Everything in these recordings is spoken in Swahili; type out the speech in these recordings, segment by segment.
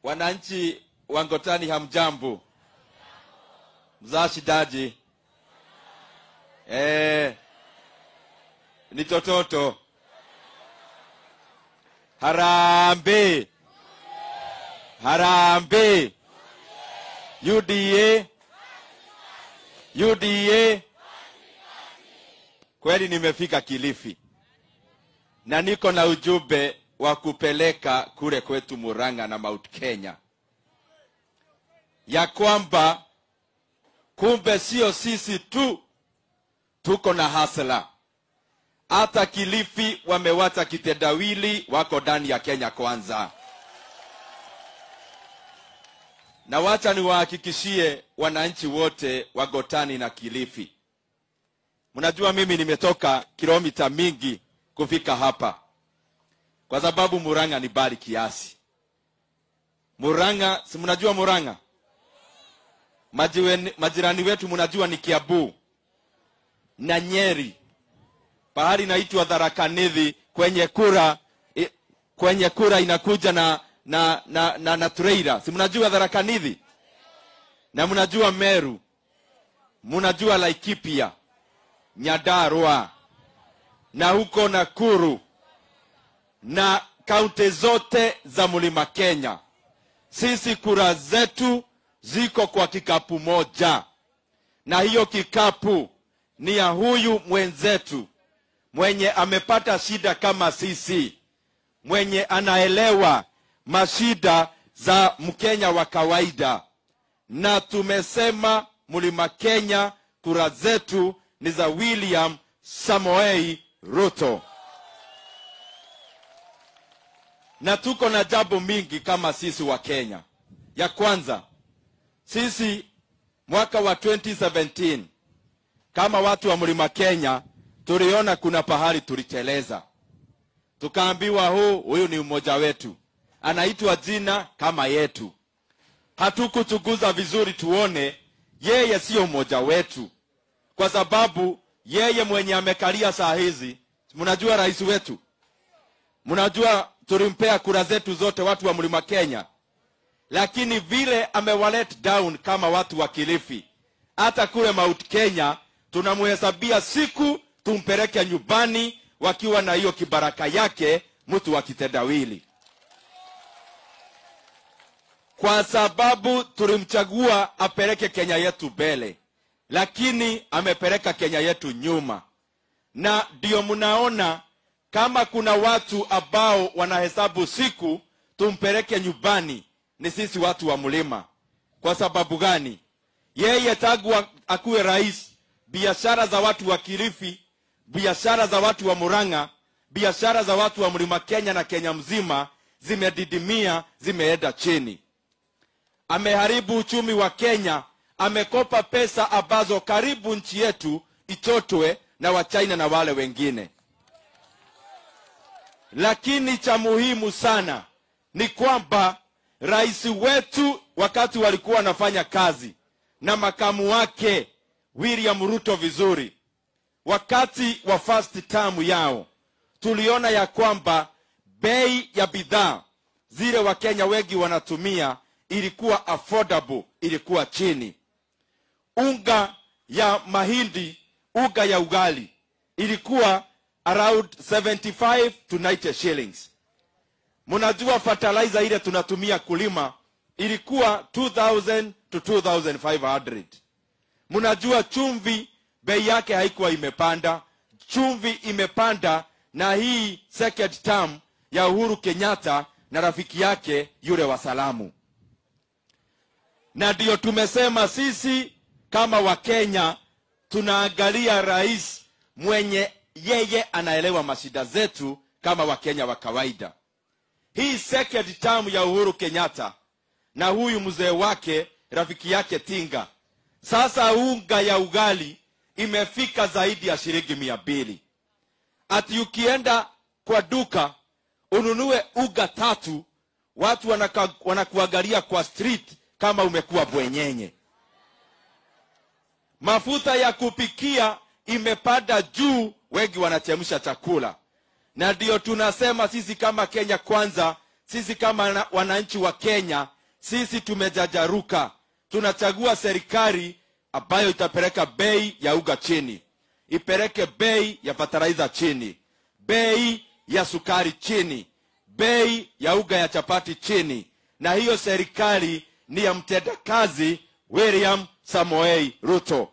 Wananchi wa Ngotani hamjambo? Mzaa shidaji? Eh, ni tototo. Harambe, harambe. UDA, UDA. Kweli nimefika Kilifi na niko na ujumbe wa kupeleka kule kwetu Murang'a na Mount Kenya, ya kwamba kumbe sio sisi tu tuko na hasla, hata Kilifi wamewacha kitendawili, wako ndani ya Kenya Kwanza. Na wacha niwahakikishie wananchi wote wa Gotani na Kilifi, mnajua mimi nimetoka kilomita mingi kufika hapa kwa sababu Murang'a ni bali kiasi. Murang'a, si mnajua Murang'a? Majiweni, majirani wetu mnajua ni Kiambu na Nyeri, pahali inaitwa Tharaka Nithi, kwenye kura i- kwenye kura inakuja na na na, na, na trailer. Si mnajua Tharaka Nithi? Na mnajua Meru, mnajua Laikipia, Nyandarua na huko Nakuru na kaunti zote za mlima Kenya. Sisi kura zetu ziko kwa kikapu moja, na hiyo kikapu ni ya huyu mwenzetu mwenye amepata shida kama sisi, mwenye anaelewa mashida za Mkenya wa kawaida, na tumesema mlima Kenya, kura zetu ni za William Samoei Ruto na tuko na jambo mingi kama sisi wa Kenya. Ya kwanza, sisi mwaka wa 2017 kama watu wa mlima Kenya tuliona kuna pahali tuliteleza, tukaambiwa huu huyu ni mmoja wetu, anaitwa jina kama yetu. Hatukuchunguza vizuri tuone yeye siyo mmoja wetu, kwa sababu yeye mwenye amekalia saa hizi, mnajua rais wetu mnajua tulimpea kura zetu zote watu wa mlima Kenya, lakini vile amewalet down kama watu wa Kilifi, hata kule Mount Kenya tunamhesabia siku tumpeleke nyumbani wakiwa na hiyo kibaraka yake, mtu wa kitendawili, kwa sababu tulimchagua apeleke Kenya yetu mbele, lakini amepeleka Kenya yetu nyuma, na ndio mnaona kama kuna watu ambao wanahesabu siku tumpeleke nyumbani ni sisi watu wa mlima. Kwa sababu gani? Yeye tangu a- akuwe rais, biashara za watu wa Kilifi, biashara za watu wa Murang'a, biashara za watu wa mlima Kenya na Kenya mzima zimedidimia, zimeenda chini. Ameharibu uchumi wa Kenya, amekopa pesa ambazo karibu nchi yetu ichotwe na Wachina na wale wengine lakini cha muhimu sana ni kwamba rais wetu wakati walikuwa wanafanya kazi na makamu wake William Ruto vizuri, wakati wa first term yao, tuliona ya kwamba bei ya bidhaa zile Wakenya wengi wanatumia ilikuwa affordable, ilikuwa chini. Unga ya mahindi, unga ya ugali ilikuwa around 75 to 90 shillings. Mnajua fertilizer ile tunatumia kulima ilikuwa 2000 to 2500. Mnajua chumvi bei yake haikuwa imepanda, chumvi imepanda na hii second term ya Uhuru Kenyatta na rafiki yake yule wa Salamu, na ndio tumesema sisi kama Wakenya tunaangalia rais mwenye yeye anaelewa mashida zetu kama Wakenya wa kawaida. Hii second term ya Uhuru Kenyatta na huyu mzee wake rafiki yake Tinga, sasa unga ya ugali imefika zaidi ya shilingi mia mbili. Ati ukienda kwa duka ununue unga tatu, watu wanaka, wanakuangalia kwa street kama umekuwa bwenyenye. Mafuta ya kupikia imepanda juu, wengi wanachemsha chakula, na ndio tunasema sisi kama Kenya Kwanza, sisi kama na- wananchi wa Kenya sisi tumejajaruka tunachagua serikali ambayo itapeleka bei ya uga chini ipeleke bei ya fertilizer chini bei ya sukari chini bei ya uga ya chapati chini na hiyo serikali ni ya mtendakazi william samoei ruto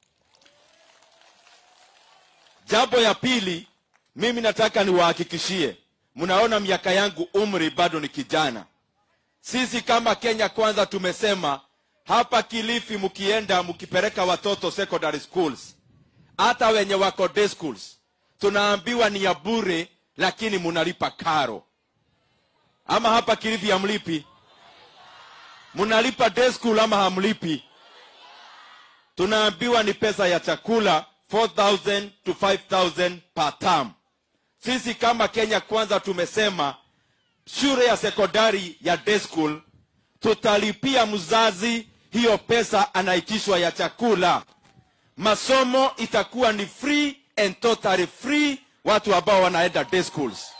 jambo ya pili mimi nataka niwahakikishie mnaona miaka yangu umri bado ni kijana sisi kama kenya kwanza tumesema hapa kilifi mkienda mkipeleka watoto secondary schools hata wenye wako day schools tunaambiwa ni ya bure lakini munalipa karo ama hapa kilifi hamlipi munalipa day school ama hamlipi tunaambiwa ni pesa ya chakula 4000 to 5000 per term sisi kama kenya kwanza tumesema shule ya sekondari ya day school tutalipia mzazi hiyo pesa anaitishwa ya chakula masomo itakuwa ni free and totally free watu ambao wanaenda day schools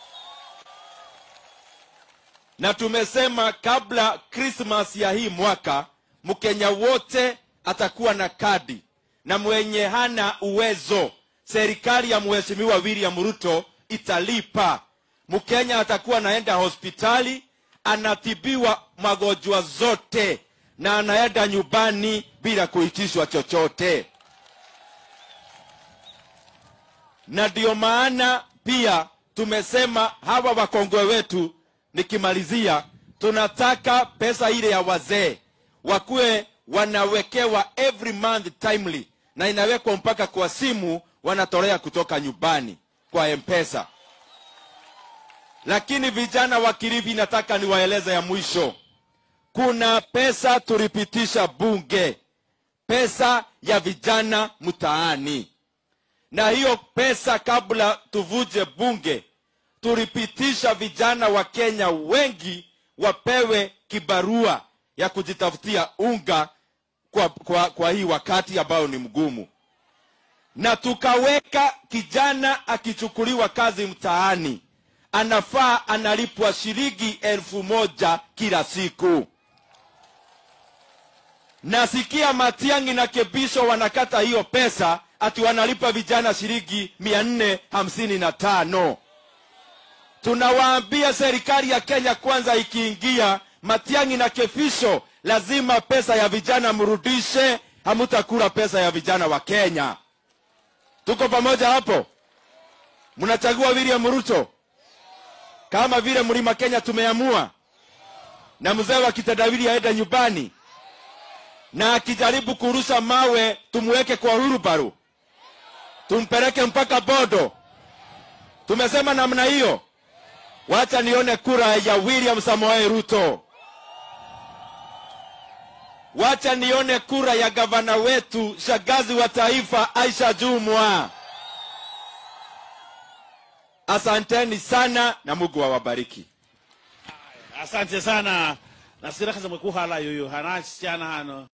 na tumesema kabla krismas ya hii mwaka mkenya wote atakuwa na kadi na mwenye hana uwezo serikali ya mheshimiwa william ruto italipa mkenya atakuwa anaenda hospitali anatibiwa magonjwa zote na anaenda nyumbani bila kuitishwa chochote na ndio maana pia tumesema hawa wakongwe wetu nikimalizia tunataka pesa ile ya wazee wakuwe wanawekewa every month timely na inawekwa mpaka kwa simu wanatolea kutoka nyumbani kwa mpesa lakini vijana wa kilifi nataka niwaeleze ya mwisho kuna pesa tulipitisha bunge pesa ya vijana mtaani na hiyo pesa kabla tuvuje bunge tulipitisha vijana wa kenya wengi wapewe kibarua ya kujitafutia unga kwa, kwa, kwa hii wakati ambayo ni mgumu na tukaweka kijana akichukuliwa kazi mtaani anafaa analipwa shilingi elfu moja kila siku nasikia matiangi na kebisho wanakata hiyo pesa ati wanalipa vijana shilingi mia nne hamsini na tano tunawaambia serikali ya kenya kwanza ikiingia matiangi na kefisho lazima pesa ya vijana mrudishe hamutakula pesa ya vijana wa kenya tuko pamoja hapo mnachagua william ruto kama vile mlima kenya tumeamua na mzee wa kitendawili aende nyumbani na akijaribu kurusha mawe tumweke kwa hurubaru tumpeleke mpaka bodo tumesema namna hiyo wacha nione kura ya william samoei ruto wacha nione kura ya gavana wetu shagazi wa taifa aisha jumwa asanteni sana na mungu awabariki asante sana nasikira kaza mwekuhala yoyo hana sichana hano